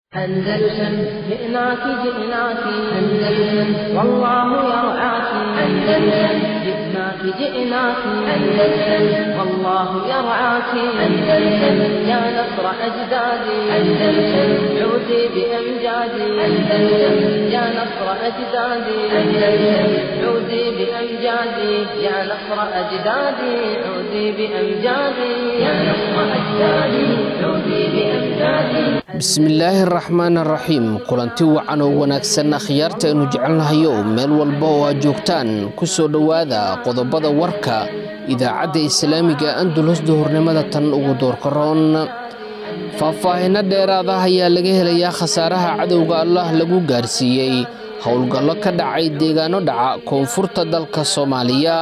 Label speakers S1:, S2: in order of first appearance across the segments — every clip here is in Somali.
S1: أندلسن جئناك جئناك أندلسن والله يرعاك أندلسن جئناك جئناك أندلسن والله يرعاك أندلسن يا نصر أجدادي أندلسن عودي بأمجادي أندلسن يا نصر أجدادي أندلسن عودي بأمجادي يا نصر أجدادي عودي بأمجادي يا نصر أجدادي عودي بأمجادي
S2: bismillaahi araxmaan araxiim kulanti wacan oo wanaagsan akhyaarta aynu jecelnahayo meel walba oo aad joogtaan ku soo dhowaada qodobada warka idaacadda islaamiga andulus duhurnimada tan ugu doorkaroon faahfaahinno dheeraada ayaa laga helayaa khasaaraha cadowga allah lagu gaarsiiyey howlgallo ka dhacay deegaano dhaca koonfurta dalka soomaaliya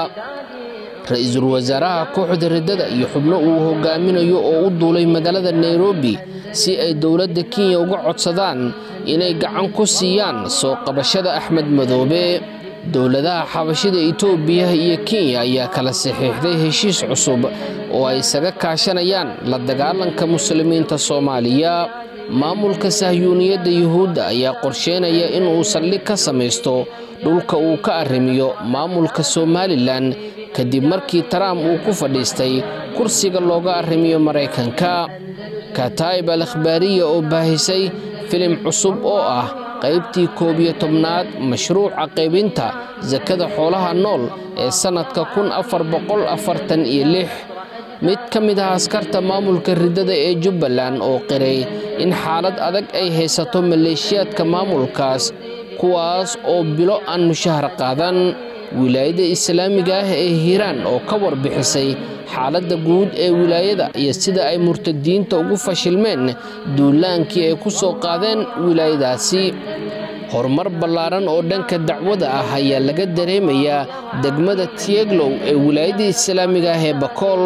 S2: ra-iisul wasaaraha kooxda riddada iyo xubno uu hogaaminayo oo u duulay magaalada nairobi si ay dowladda kenya uga codsadaan inay gacan ku siiyaan soo qabashada axmed madoobe dowladaha xabashida itoobiya iyo kenya ayaa kala saxiixday heshiis cusub oo ay isaga kaashanayaan la dagaalanka muslimiinta soomaaliya maamulka sahyuuniyadda yuhuudda ayaa qorsheynaya inuu saldhig ka samaysto dhulka uu ka arrimiyo maamulka somalilan kadib markii trump uu ku fadhiistay kursiga looga arrimiyo maraykanka kataa'ib al akhbaariya oo baahisay filim cusub oo ah qaybtii koob iyo tobnaad mashruuca qaybinta sakada xoolaha nool ee sannadka kun afar boqol afartan iyo lix mid ka mid ah askarta maamulka riddada ee jubbaland oo qiray in xaalad adag ay haysato maleeshiyaadka maamulkaas kuwaas oo bilo aan mushahar qaadan wilaayada islaamiga ah ee hiiraan oo ka warbixisay xaaladda guud ee wilaayada iyo sida ay murtadiinta ugu fashilmeen duulaankii ay ku soo qaadeen wilaayadaasi horumar ballaaran oo dhanka dacwada ah ayaa laga dareemayaa degmada tieglow ee wilaayada islaamiga ah ee bakool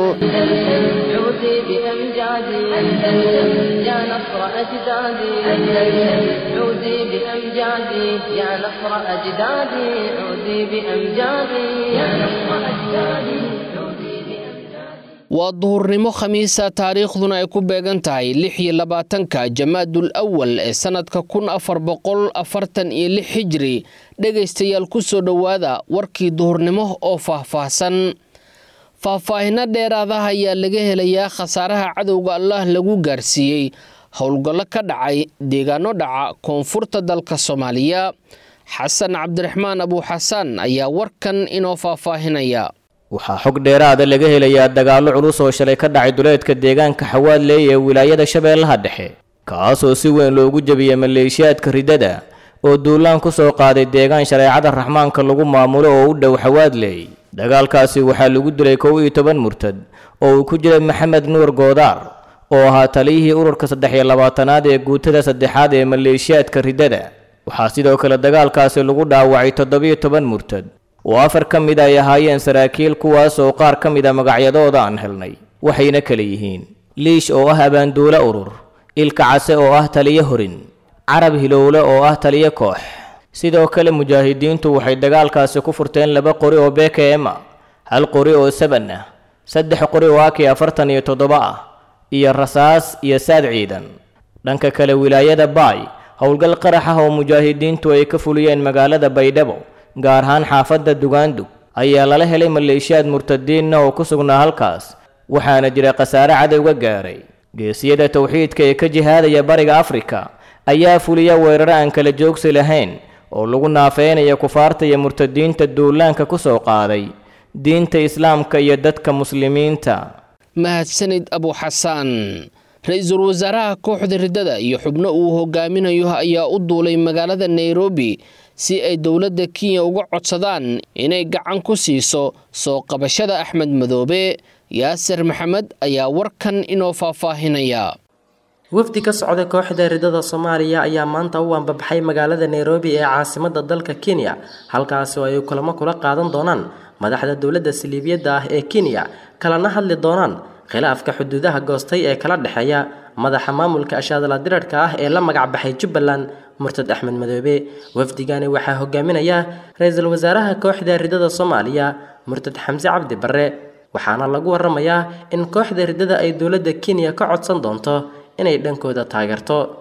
S1: عودي بأمجادي أندلسن يا نصر أجدادي أندلسن عودي بأمجادي يا نصر أجدادي عودي بأمجادي يا نصر أجدادي عودي بأمجادي
S2: waa duhurnimo khamiisa taariikhduna ay ku beegan tahay lix iyo labaatanka jamaadul awal ee sannadka kun afar boqol afartan iyo lix xijiri dhegaystayaal ku soo dhowaada warkii duhurnimo oo faahfaahsan faahfaahinno dheeraadaha ayaa laga helayaa khasaaraha cadowga allah lagu gaarsiiyey howlgallo ka dhacay deegaano dhaca koonfurta dalka soomaaliya xasan cabdiraxmaan abuuxasaan ayaa warkan inoo faahfaahinaya
S3: waxaa xog dheeraada laga helayaa dagaallo culus oo shalay ka dhacay duleedka deegaanka xawaadley ee wilaayada shabeellaha dhexe kaasoo si weyn loogu jebiyey maleeshiyaadka riddada oo duulaan ku soo qaaday deegaan shareecada raxmaanka lagu maamulo oo u dhow xawaadley dagaalkaasi waxaa lagu dilay kow iyo toban murtad oo uu ku jiray maxamed nuur goodaar oo ahaa taliyihii ururka saddex iyo labaatanaad ee guutada saddexaad ee maleeshiyaadka riddada waxaa sidoo kale dagaalkaasi lagu dhaawacay toddobiyo toban murtad oo afar ka mid ay ahaayeen saraakiil kuwaas oo qaar ka mid a magacyadooda aan helnay waxayna kala yihiin liish oo ah abaanduule urur ilka case oo ah taliyo horin carab hilowle oo ah taliyo koox sidoo kale mujaahidiintu waxay dagaalkaasi ku furteen laba qori oo bkm ah hal qori oo saban ah saddex qori oo aki afartan iyo toddoba ah iyo rasaas iyo saad ciidan dhanka kale wilaayada baay howlgal qarax ah oo mujaahidiintu ay ka fuliyeen magaalada baydhabo gaar ahaan xaafadda dugaandug ayaa lala helay maleeshiyaad murtadiinna oo ku sugnaa halkaas waxaana jira khasaare cadowga gaaray geesiyada towxiidka ee ka jihaadaya bariga afrika ayaa fuliya weeraro aan kala joogsi lahayn oo lagu naafeynaya kufaarta iyo murtadiinta duulaanka ku soo qaaday diinta islaamka iyo dadka muslimiinta
S2: mahadsanid abuuxasaan ra-iisul wasaaraha kooxda riddada iyo xubno uu hogaaminayo ayaa u duulay magaalada nairobi si ay dowladda kenya uga codsadaan inay gacan ku siiso soo qabashada axmed madoobe yaasir maxamed ayaa warkan inoo faahfaahinaya
S4: wafdi ka socda kooxda riddada soomaaliya ayaa maanta u ambabaxay magaalada nairobi ee caasimadda dalka kenya halkaasi oo ay kulamo kula qaadan doonaan madaxda dowladda saliibiyadda ah ee kenya kalana hadli doonaan khilaafka xuduudaha goostay ee kala dhexeeya madaxa maamulka ashaadala dirarhka ah ee la magacbaxay jubbaland murtad axmed madoobe wafdigani waxaa hogaaminaya ra-iisul wasaaraha kooxda riddada soomaaliya murtad xamse cabdi barre waxaana lagu waramayaa in kooxda riddada ay dowladda kenya ka codsan doonto inay dhankooda taageerto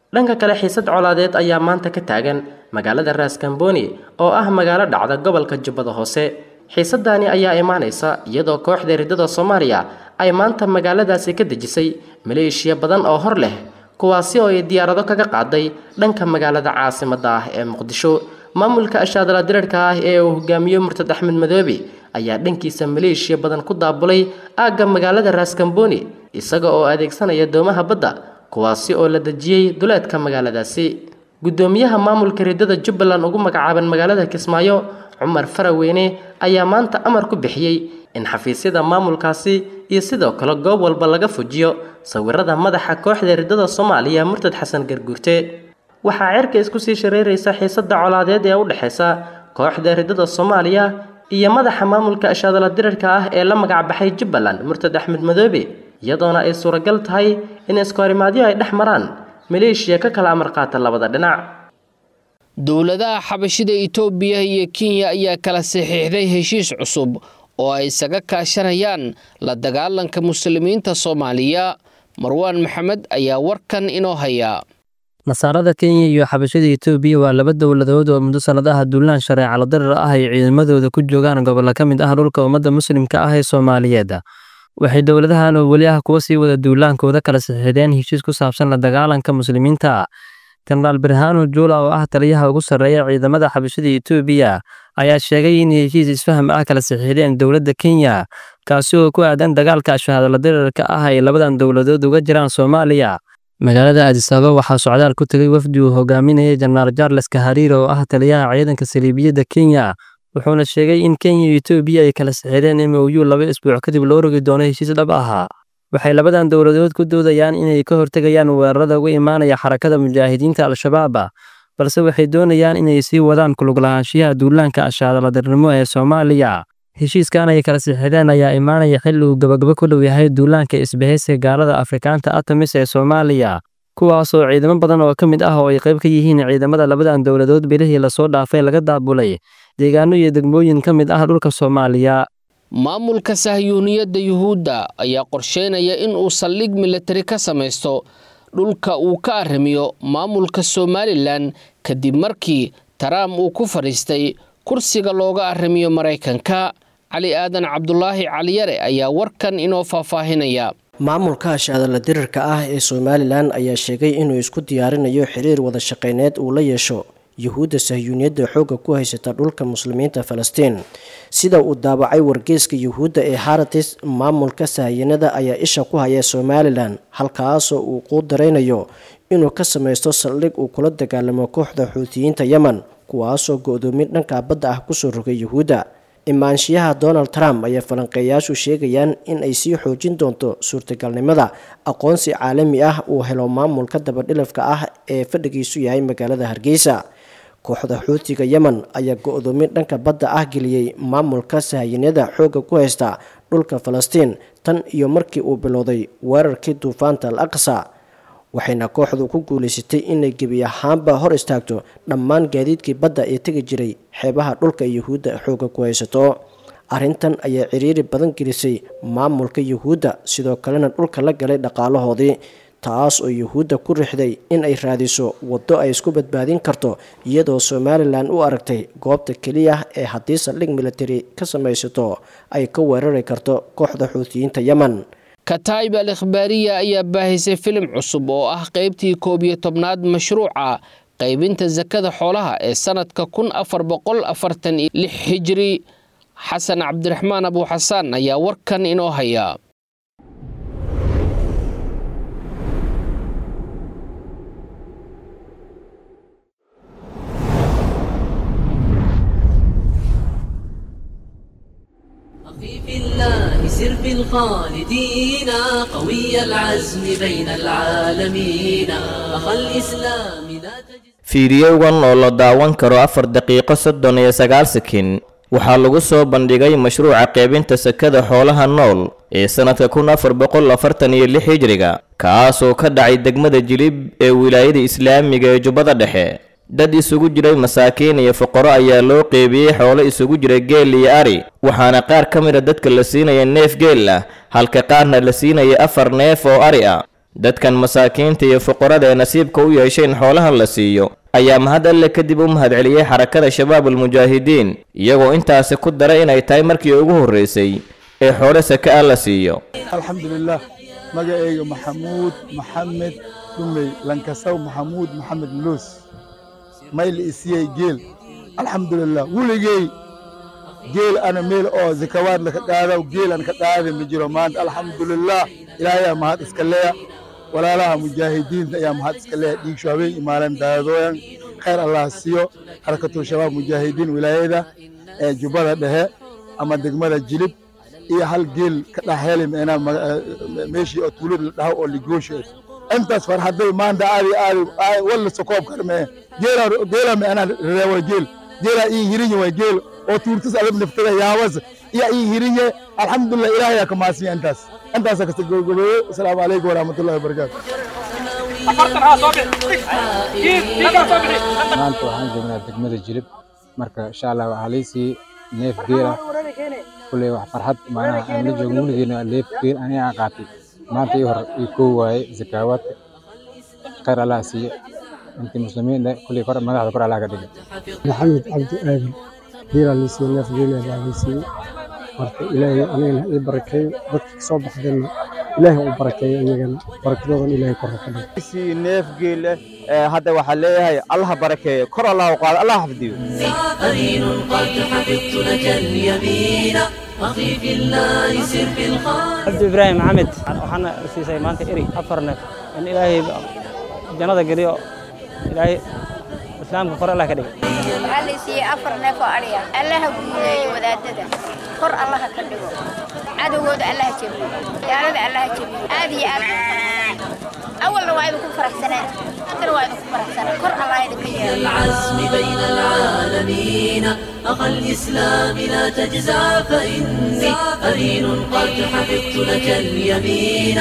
S4: dhanka kale xiisad colaadeed ayaa maanta ka taagan magaalada raaskambooni oo ah magaalo dhacda gobolka jubbada hoose xiisadani ayaa imaanaysa iyadoo kooxda riddada soomaaliya ay maanta magaaladaasi ka dejisay maleeshiya badan oo hor leh kuwaasi oo ay diyaarado kaga qaaday dhanka magaalada caasimadda ah ee muqdisho maamulka ashaadala dirarhka ah ee uu hogaamiyo murtad axmed madoobe ayaa dhankiisa maleeshiya badan ku daabulay aagga magaalada raaskambooni isaga oo adeegsanaya doomaha badda kuwaasi oo la dejiyey duleedka magaaladaasi guddoomiyaha maamulka riddada jubbaland ugu magacaaban magaalada kismaayo cumar faraweyne ayaa maanta amar ku bixiyey in xafiisyada maamulkaasi iyo sidoo kale goob walba laga fujiyo sawirada madaxa kooxda riddada soomaaliya murtad xasan garguurte waxaa cerka isku sii shareeraysa xiisada colaadeed ee u dhexaysa kooxda riddada soomaaliya iyo madaxa maamulka ashaadala dirarka ah ee la magacbaxay jubbaland murtad axmed madoobe iyadoona ay suuragal tahay in iskoorimaadyo ay dhex maraan maleeshiya ka kala amar qaata labada dhinac
S2: dowladaha xabashida itoobiya iyo kenya ayaa kala saxiixday heshiis cusub oo ay isaga kaashanayaan la dagaalanka muslimiinta soomaaliya marwaan maxamed ayaa warkan inoo haya
S5: nasaarada kenya iyo xabashada etoobiya waa laba dowladood oo muddo sannadaha duulaan shareecalo darar ah ay ciidamadooda ku joogaan gobollo ka mid ah dhulka ummadda muslimka ah ee soomaaliyeed waxay dowladahan oo weli ah kuwa sii wada duulaankooda kala saxiixdeen heshiis ku saabsan la dagaalanka muslimiinta jenaraal birhaano juula oo ah taliyaha ugu sarreeya ciidamada xabashada etoobiya ayaa sheegay in heshiis isfaham ah kala saxiixdeen dowladda kenya kaasi oo ku aadan dagaalka ashahaadala dirarka ah ay labadan dowladood uga jiraan soomaaliya magaalada aadisaaba waxaa socdaal ku tegay wafdi uu hogaaminayay jenaraal charles kahariir oo ah taliyaha ciidanka saliibiyadda kenya wuxuuna sheegay in kenya iyo etoobiya ay kala saxiixdeen m o u laba isbuuc kadib loo rogi doono heshiis dhab ahaa waxay labadan dowladood ku doodayaan inay ka hortegayaan weerarada uga imaanaya xarakada mujaahidiinta al-shabaab balse waxay doonayaan inay sii wadaan kuluglahaanshiyaha duulaanka ashaadaladarnimo ee soomaaliya heshiiskan ay kala saxiixdeen ayaa imaanaya xilli uu gabagabo ku dhow yahay duulaanka isbahaysiga gaalada afrikaanta atamis ee soomaaliya kuwaasoo ciidamo badan oo ka mid ah oo ay qayb ka yihiin ciidamada labadan dowladood bilihii lasoo dhaafay laga daabulay deegaano iyo degmooyin ka mid ah dhulka soomaaliya
S2: maamulka sahyuuniyadda yuhuudda ayaa qorsheynaya in uu saldhig militari ka samaysto dhulka uu ka arrimiyo maamulka somalilan kadib markii taraam uu ku fadhiistay kursiga looga arrimiyo maraykanka cali aadan cabdulaahi caliyare ayaa warkan inoo faahfaahinaya
S6: maamulka ashaadala dirarka ah ee somalilan ayaa sheegay inuu isku diyaarinayo xiriir wada shaqayneed uu la yeesho yuhuudda sahyuuniyadda xoogga ku haysata dhulka muslimiinta falastiin sida uu daabacay wargeyska yuhuudda ee haratis maamulka sahyanada ayaa isha ku haya somalilan halkaasoo uu quu daraynayo inuu ka samaysto saldhig uu kula dagaalamo kooxda xuutiyiinta yemen kuwaasoo go-doomin dhanka badda ah kusoo rogay yuhuudda imaanshiyaha donald trump ayaa falanqeeyaashu sheegayaan in ay sii xoojin doonto suurtagalnimada aqoonsi caalami ah uu helo maamulka dabadhilafka ah ee fadhigiisu yahay magaalada hargeysa kooxda xuutiga yemen ayaa go-doomin dhanka badda ah geliyey maamulka sahayanada xoogga ku haysta dhulka falastiin tan iyo markii uu bilowday weerarkii duufaanta al aqsa waxayna kooxdu ku guulaysatay inay gebi ahaanba hor istaagto dhammaan gaadiidkii badda ee tegi jiray xeebaha dhulka yuhuudda xoogga ku haysato arrintan ayaa ciriiri badan gelisay maamulka yuhuudda sidoo kalena dhulka la galay dhaqaalahoodii taas oo yuhuudda ku rixday in ay raadiso waddo ay isku badbaadin karto iyadoo somalilan u aragtay goobta keliya ee haddii saldhig militari ka samaysato ay ka weerari karto kooxda xuutiyiinta yemen
S2: kataib al ikhbaariya ayaa baahisay filim cusub oo ah qaybtii koob iyo tobnaad mashruuca qaybinta sakada xoolaha ee sanadka kun afar boqol afartan iyo lix hijri xasan cabdiraxmaan abuuxasaan ayaa warkan inoo haya
S7: في الله سر في الخالدين قوي العزم بين العالمين أخا الإسلام لا تجد
S3: fiidiyowgan oo la daawan karo afar daqiiqo soddon iyo sagaal sakin waxaa lagu soo bandhigay mashruuca qaybinta sakada xoolaha nool ee sannadka kun afar boqol afartan iyo lix hijriga kaasoo ka dhacay degmada jilib ee wilaayada islaamiga ee jubbada dhexe dad isugu jiray masaakiin iyo fuqaro ayaa loo qeybiyey xoolo isugu jira geel iyo ari waxaana qaar ka mid a dadka la siinaya neef geel ah halka qaarna la siinaya afar neef oo ari ah dadkan masaakiinta iyo fuqarada ee nasiibka u yeeshay in xoolahan la siiyo ayaa mahad alle kadib u mahadceliyey xarakada shabaab almujaahidiin iyagoo intaasi ku daray inay tahay markii ugu horreysay ee xoolo saka ah la siiyo
S8: alxamdulilah magacayga maxamuud maxamed dhumey lankasaw maxamuud maxamed luus mayl isiyey geel alxamdulilah weligey geel ana meel oo zakawaad laka qaadaw geel an ka qaada ma jiro maanta alxamdulilah ilaahayaa mahad iska leeya walaalaha mujaahidiinta ayaa mahad iska leeya dhiigsho habeen imaaleen daadooyan khayr allah siiyo xarakatul shabaab mujaahidiin wilaayada ee jubbada dhexe ama degmada jilib iyo hal geel ka dhex heli meenaa meeshii oo tuulad la dhaho oo ligoosheed intaas farxaday maanta aadi aadi walla sokoob karmee geela geela meenaa reewa geel geela ii hirinye waa geel oo tuurtas adag naftada yaabas iyo ii hirinye alxamdulilah ilaahay aa ka maasiya intaas intaasa kasta gobgobeeye asalaamu calaykum waraxmatullahi wabarakaatu
S9: maanta waxaan joognaa degmada jilib marka insha allah waxaa laysii neef geela kulley wax farxad maanaha aan la joogin weligeena neef geel aniga aan qaatay maanta ii hor ii koo waaye zakaawaadka khayr allah siiye intii muslimiinna kulley kor madaxda kor allah ka dhiga
S10: maxamed cabdi aadan geelaa liisiiye neef geela baa liisiiye marka ilaahay anigana ii barakeeyo dadka kasoo baxdeenna ilaahay u barakeeyo iyagana barakadoodan ilaahay korra ka dhigo
S11: si neef geele hadda waxaa leeyahay allah barakeeyo kor allah u qaado allah xafdiyo
S7: أمين قد حفظت لك اليمين أخي في الله سر في الخير
S12: cabdi ibraahim maxamed waxaana siisay maanta eri afar neef in ilaahay jannada geliyo ilaahay islaamka kor allah ka dhiga
S13: waxaa la siiyey afar neef oo adhiya allaha guuleeyo wadaadada kor allaha ka dhigo cadowgooda allaha jebiyo gaalada allaha jebiyo aad iyo aad awalna waa idinku faraxsaneen haddana waa idinku faraxsaneen kor allah idinka yeelo
S7: العزم بين العالمين أخا الإسلام لا تجزع فإني أمين قد حفظت لك اليمين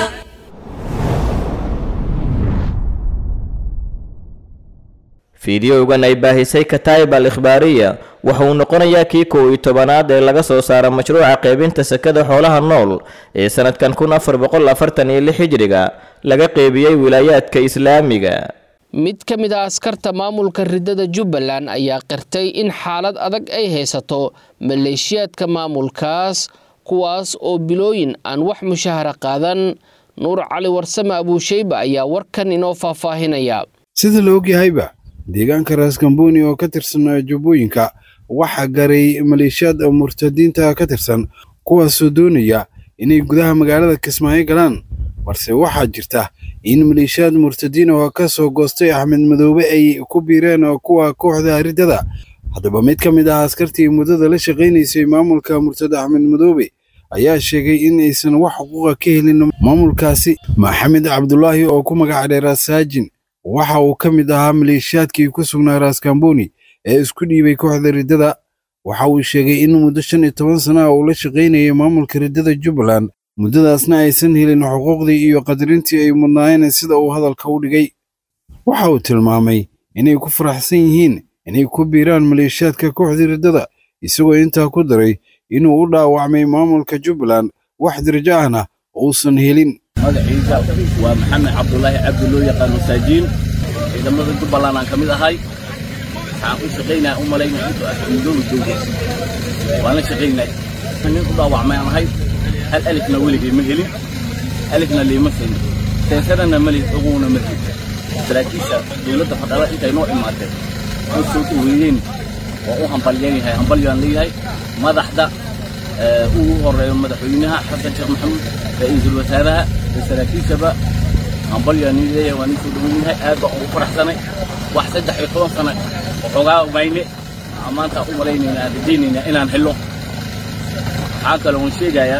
S3: fiidiyowgan ay baahisay kataib al ikhbaariya waxa uu noqonayaa kii kow iyo tobanaad ee laga soo saara mashruuca qaybinta sakada xoolaha nool ee sanadkan kun afar boqol afartan iyo lix hijriga laga qeybiyey wilaayaadka islaamiga
S2: mid ka mid a askarta maamulka ridada jubbaland ayaa qirtay in xaalad adag ay haysato maleeshiyaadka maamulkaas kuwaas oo bilooyin aan wax mushahara qaadan nuur cali warsame abuusheyba ayaa warkan inoo faahfaahinaya
S14: sida la ogyahayba deegaanka raaskambooni oo ka tirsan jubbooyinka waxaa garay maleeshiyaad murtadiinta ka tirsan kuwaasoo doonaya inay gudaha magaalada kismaayo galaan balse waxaa jirta in maleeshiyaad murtadiin oo ka soo goostay axmed madoobe ay ku biireen kuwa kooxda riddada haddaba mid ka mid ah askartii muddada la shaqaynaysay maamulka murtada axmed madoobe ayaa sheegay in aysan wax xuquuqa ka helin maamulkaasi maxamed cabdulaahi oo ku magac dheeraa saajin waxa uu ka mid ahaa maleeshiyaadkii ku sugnaa raaskambooni ee isku dhiibay kooxda riddada waxa uu sheegay in muddo shan iyo toban sana uu la shaqaynayay maamulka riddada jubbaland muddadaasna aysan helin xuquuqdii iyo qadarintii ay mudnaayeen sida uu hadalka u dhigay waxa uu tilmaamay inay ku faraxsan yihiin inay ku biiraan maleeshiyaadka kooxdii riddada isagoo intaa ku daray inuu u dhaawacmay maamulka jubbaland wax darajo ahna uusan helin
S15: magaciisa waa maxamed cabdulaahi cabdi loo yaqaano saajiin ciidamada jubbaland aan ka mid ahay waxaan u shaqaynaya u malaynaya intuu axmedoobi joogo waan la shaqaynay nin u dhaawacmay aan ahay hal alifna weligay ma helin alifna liima siinin seesadana ma lihin uguna ma helin saraakiisha dowladda fadhala intay noo imaatay oo soo dhaweeyeen waa u hambalyanyahay hambalyaan leeyahay madaxda ugu horeeyo madaxweynaha xasan sheekh maxamuud ra-iisul wasaaraha iyo saraakiishaba hambalyaan leeyahay waan isoo dhaweyn yahay aad baan ugu faraxsanay wax saddex iyo toban sano waxoogaa ogayne maanta u malaynaynaa rajaynaynaa inaan helo waxaa kale oon sheegayaa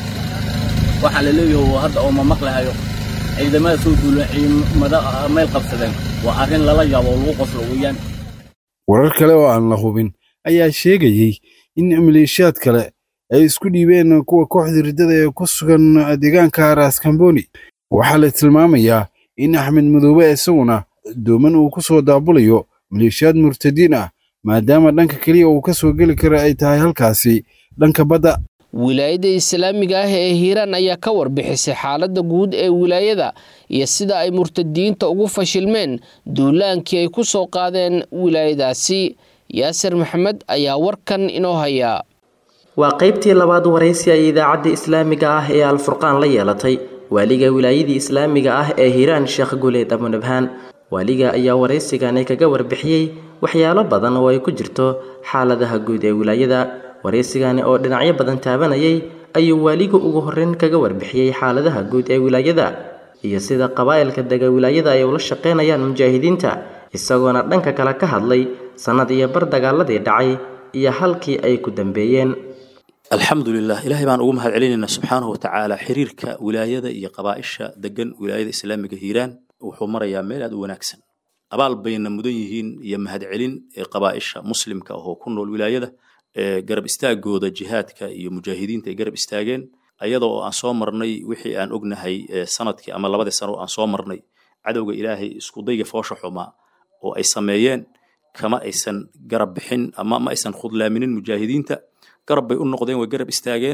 S15: waxaa la leeyahay hadda oo ma maqlahayo ciidamada soo duulan ciidamada meel qabsadeen waa arrin lala yaabo oo lagu qoslo weeyaan
S14: warar kale oo aan la hubin ayaa sheegayey in maleeshiyaad kale ay isku dhiibeen kuwa kooxda riddada ee ku sugan deegaanka raaskambooni waxaa la tilmaamayaa in axmed madoobe isaguna dooman uu ku soo daabulayo maleeshiyaad murtadiin ah maadaama dhanka keliya uu ka soo geli kara ay tahay halkaasi dhanka badda
S2: wilaayada islaamiga ah ee hiiraan ayaa ka warbixisay xaaladda guud ee wilaayada iyo sida ay murtadiyiinta ugu fashilmeen duulaankii ay ku soo qaadeen wilaayadaasi yaasir maxamed ayaa warkan inoo hayaa
S4: waa qaybtii labaad waraysi ay idaacadda islaamiga ah ee alfurqaan la yeelatay waaliga wilaayadii islaamiga ah ee hiiraan sheekh guleed abunabhaan waaliga ayaa waraysigani kaga warbixiyey waxyaalo badan oo ay ku jirto xaaladaha guud ee wilaayada waraysigani oo dhinacyo badan taabanayay ayuu waaligu ugu horreyn kaga warbixiyey xaaladaha guud ee wilaayada iyo sida qabaa'ilka dega wilaayada ay ula shaqaynayaan mujaahidiinta isagoona dhanka kale ka hadlay sannad iyo bar dagaaladii dhacay iyo halkii ay ku dambeeyeen
S16: alxamdu lilah ilaahay baan ugu mahad celinaynaa subxaanahu watacaala xiriirka wilaayada iyo qabaa'isha degan wilaayada islaamiga hiiraan wuxuu marayaa meel aad u wanaagsan abaal bayna mudan yihiin iyo mahadcelin ee qabaa'isha muslimka ahoo ku nool wilaayada ee garab istaagooda jihaadka iyo mujaahidiinta ay garab istaageen ayadoo aan soo marnay wixii aan ognahay sanadkii ama labadii sano aan soo marnay cadowga ilaahay iskudayga foosha xumaa oo ay sameeyeen kama aysan garab bixin ama ma aysan khudlaaminin mujaahidiinta garab bay u noqdeen way garab istaageen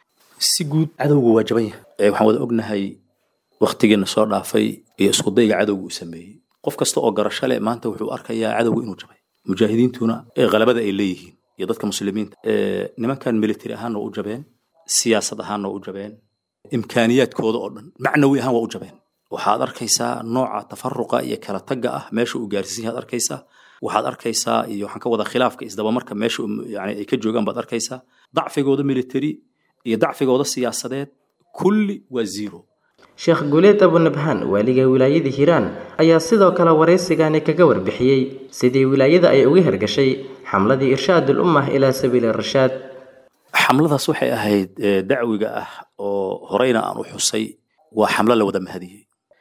S16: si guud cadowgu waa jaban yahay waxaan wada ognahay waktigiina soo dhaafay iyo iskudayga cadowga uu sameeyey qof kasta oo garasho leh maanta wuxuu arkayaa cadowga inuu jabay mujaahidiintuna qalabada ay leeyihiin iyo dadka muslimiinta nimankan military ahaanna waa u jabeen siyaasad ahaanna waa u jabeen imkaaniyaadkooda oo dhan macnawi ahaan waa u jabeen waxaad arkaysaa nooca tafaruqa iyo kala tagga ah meesha uu gaarsiisan yahaad arkaysaa waxaad arkaysaa iyo waxaan ka wada khilaafka isdabamarka meesha yani ay ka joogaan baad arkaysaa dacfigooda military iyo dacfigooda siyaasadeed kulli waa zero
S4: sheekh guuleed abunabhaan waaliga wilaayada hiiraan ayaa sidoo kale waraysigani kaga warbixiyey sidii wilaayada ay uga hergashay xamladii irshaadul ummah ilaa sabiili rashaad
S16: xamladaas waxay ahayd dacwiga ah oo horeyna aan u xusay waa xamlo la wada mahadiyey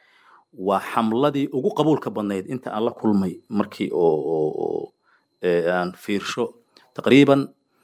S16: waa xamladii ugu qabuulka badnayd inta aan la kulmay markii oo aan fiirsho taqriiban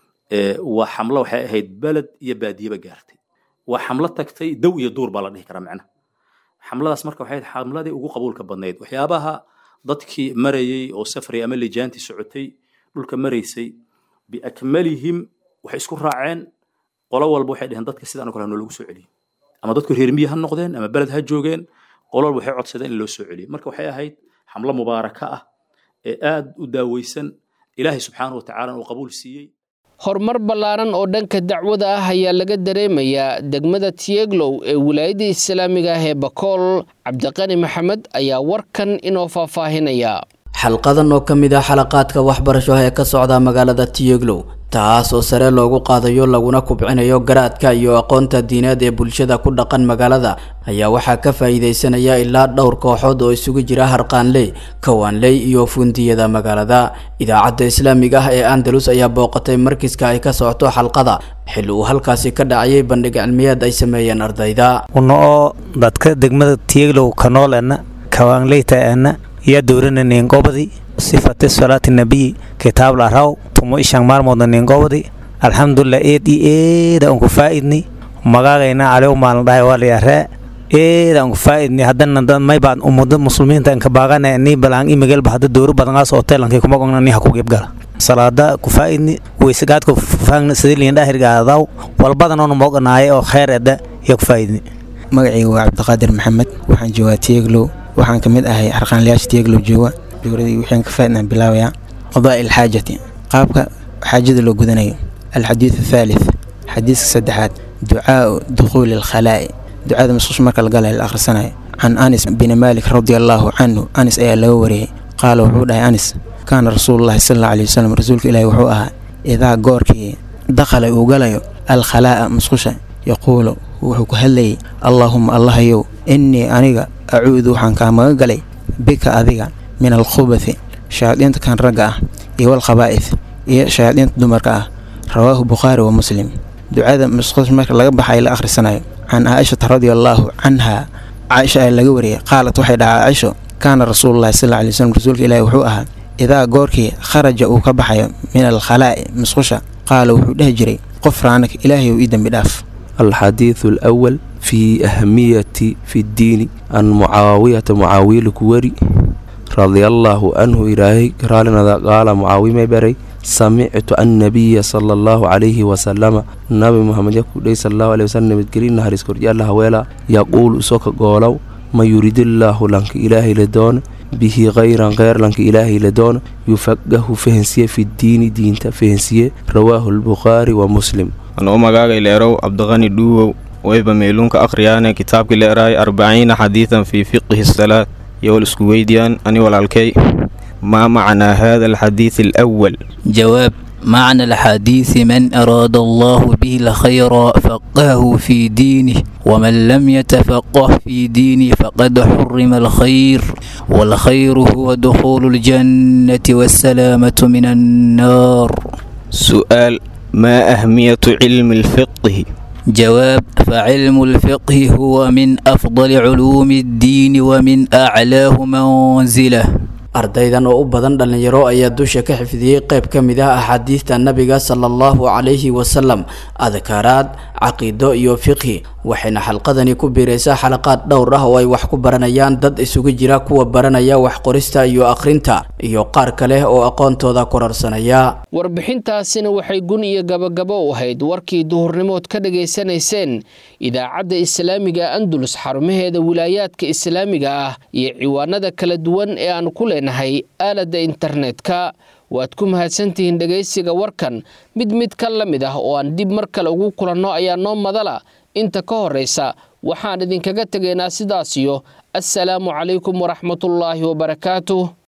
S16: waa xamlo waxay ahayd beled iyo baadiyeba gaartay waa xamlo tagtay dow iyo duur baa la dhihi karaa macnaha xamladaas marka waxay ahayd xamladii ugu qabuulka badnayd waxyaabaha dadkii marayey oo safray ama lijaantii socotay dhulka maraysay biakmalihim waxay isku raaceen qolo walba waxay dheheen dadka sidaan oo kale noolagu soo celiyo ama dadku reer miyi ha noqdeen ama beled ha joogeen qolo walba waxay codsadeen in loo soo celiyo marka waxay ahayd xamlo mubaaraka ah ee aad u daaweysan ilaahay subxaanahu watacaala uu qabuul siiyey
S2: horumar ballaaran oo dhanka dacwada ah ayaa laga dareemayaa degmada tieglow ee wilaayada islaamiga ah ee bakool cabdiqani maxamed ayaa warkan inoo faahfaahinaya
S17: xalqadan oo ka mid ah xalaqaadka waxbarasho ee ka socda magaalada tiyeglow taas oo sare loogu qaadayo laguna kubcinayo garaadka iyo aqoonta diineed ee bulshada ku dhaqan magaalada ayaa waxaa ka faa'iidaysanaya ilaa dhowr kooxood oo isugu jira harqaanley kawaanley iyo fundiyada magaalada idaacadda islaamiga ah ee andalus ayaa booqatay markiska ay ka socoto xalqada xilli uu halkaasi ka dhacayay bandhig cilmiyeed ay sameeyeen ardayda
S18: una oo dadka degmada tiyeglow kanoolena kawaanleytaena iyo dowrana neengobadi sifati salaati nabiyi kitaab la raw tumo ishang maalmoodna neengobadi alxamdulilah eed i eeda unku faa'idni magaagayna calew maalin dhahay waa layaree eeda unku faa'idni haddana dad maybaan umada muslimiinta inka baagana ni balaan imagelba hadda dowro badangaas hoteelankii kuma gogna ni haku gebgala salaada ku faa'idni weysagaadka faangna sidiliin dhahirgaadaw walbadanoona mooganaaye oo kheyr edda iyo ku faa'idni
S19: magacayga waa cabdiqaadir maxamed waxaan joogaa tieglow waxaan ka mid ahay harqaanlayaasha tieglow jooga dowladii wixii ka faa'idnaan bilaabayaa qadaa ilxaajati qaabka xaajada loo gudanayo alxadiid athaalith xadiiska saddexaad ducaau dukhuuli alkhalaa'i ducada musqusha marka la galaya la akhrisanayo can anis bin maalik radia allaahu canhu anis ayaa laga wariyey qaala wuxuu dhahay anis kaana rasuulullahi sal alla alay wasalam rasuulka ilaahi wuxuu ahaa idaa goorkii dakhala uu galayo alkhalaa'a musqusha yaquulu wuxuu ku hadlayay allaahuma allahayow innii aniga acuudu waxaan kaa maga galay bika adiga min alkhubathi shayaadiinta kan ragga ah iyo walkhabaa'ith iyo shayaadiinta dumarka ah rawaahu bukhaari wa muslim ducada musqus marka laga baxay la akhrisanayo can caaishata radia allaahu canha caaisha ayaa laga wariyay qaalat waxay dhahaa caaisho kaana rasuululahi sal alay waslm rasuulka ilaahi wuxuu ahaa idaa goorkii kharaja uu ka baxayo min alkhalaa'i musqusha qaala wuxuu dhehi jiray qof raanak ilaahay uu ii dembi dhaaf
S20: الحديث الأول في أهمية في الدين عن معاوية معاوية الكوري رضي الله عنه إلهي قال قال معاوية بري samictu annabiya sala allahu calayhi wasalama nabi muhamed yakudhey salallahu aleh wasalam nabadgelin naharis koryaalla haweela yaquulu isoka goolow ma yuridillaahu lanka ilaahay la doona bihi khayran kheyr lanka ilaahay la doona yufaqahu fahensiye fidiini diinta fahensiye rawaahu lbukhaari wa muslim
S21: anuu magaagay leerow cabdiqani dhuuwow wayba meeluunka akhriyaane kitaabkii leeraay arbaciina xadiidan fii fiqihi salaad yowal isku weydiyaan ani walaalkay ما معنى هذا الحديث الأول
S22: جواب معنى الحديث من أراد الله به الخير فقهه في دينه ومن لم يتفقه في دينه فقد حرم الخير والخير هو دخول الجنة والسلامة من النار
S21: سؤال ما أهمية علم الفقه
S22: جواب فعلم الفقه هو من أفضل علوم الدين ومن أعلاه منزله
S17: ardaydan oo u badan dhallinyaro ayaa dusha ka xifdiyey qayb ka mid ah axaadiista nabiga sala allahu calayhi wasalam adkaaraad caqiido iyo fiqhi waxayna xalqadani ku biiraysaa xalaqaad dhowr ah oo ay wax ku baranayaan dad isugu jira kuwa baranaya wax qorista iyo akhrinta iyo qaar kale oo aqoontooda kororsanaya
S2: warbixintaasina waxay gun iyo gabagabo u ahayd warkii duhurnimood ka dhegaysanayseen idaacadda islaamiga andulus xarumaheeda wilaayaadka islaamiga ah iyo ciwaanada kala duwan ee aan ku leenahay aaladda internetka waad ku mahadsantihiin dhegaysiga warkan mid mid ka la mid ah oo aan dib mar kale ugu kulanno ayaa noo madala inta ka horraysa waxaan idinkaga tegaynaa sidaasiyo assalaamu calaykum waraxmatullaahi wabarakaatuh